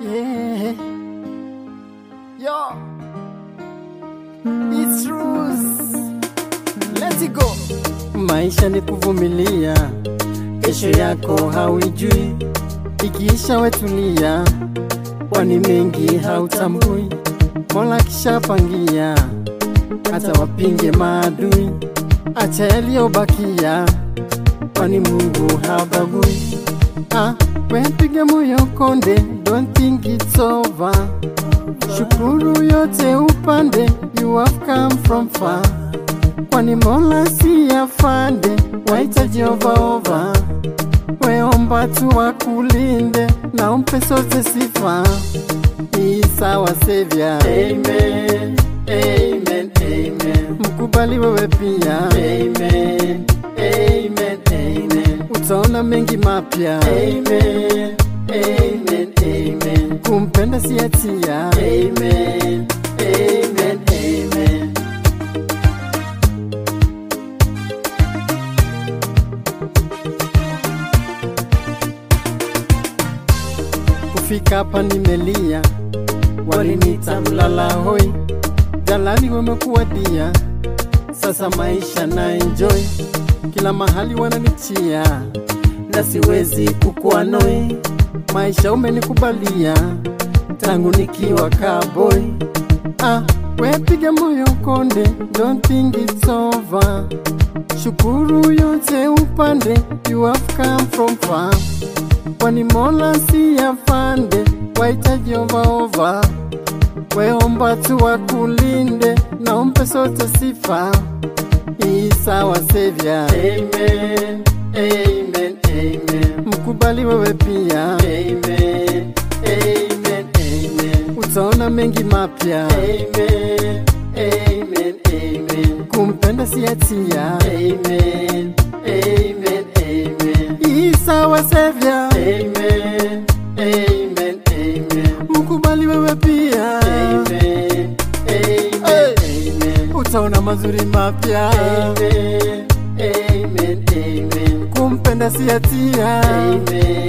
Yeah. Yo. It's Rus. Let it go. Maisha ni kuvumilia, kesho yako hauijui, ikiisha wetulia, kwani mengi hautambui. Mola kishapangia, hata wapinge maadui, acha yaliyobakia, kwani Mungu habagui. Ah, wepiga moyo konde, don't think it's over. Shukuru yote upande, you have come from far. Kwani Mola si afande, waita Jehova ova. Weomba tu wakulinde na umpe sote sifa. Isa wa Savior. Amen. Amen. Amen. Mkubali wewe pia. Amen. Amen. Amen. Utaona mengi mapya. Amen. Amen. Amen. Kumpenda si hatia. Amen. Amen. Amen. Kufika hapa nimelia, walinita mlala hoi, jalali wamekuwadia, sasa maisha na enjoy, kila mahali wananichia, na siwezi kukua noi, maisha umenikubalia tangu nikiwa cowboy. Ah, wepiga moyo konde, don't think it's over. Shukuru yote upande, you have come from far kwani Mola si afande, waita Jehova ova. Weomba tu wakulinde na umpe sote sifa. Isa wa Savior. Amen. Amen. Amen. Mkubali wewe pia. Amen. Amen. Amen. Utaona mengi mapya. Amen. Amen. Amen. Kumpenda si hatia. Amen. Amen. Amen. Isa wa Savior. Amen. Amen. Amen. Mkubali wewe pia. Amen. Amen. Amen. Utaona mazuri mapya. Amen. Amen. Amen. Kumpenda si hatia. Amen.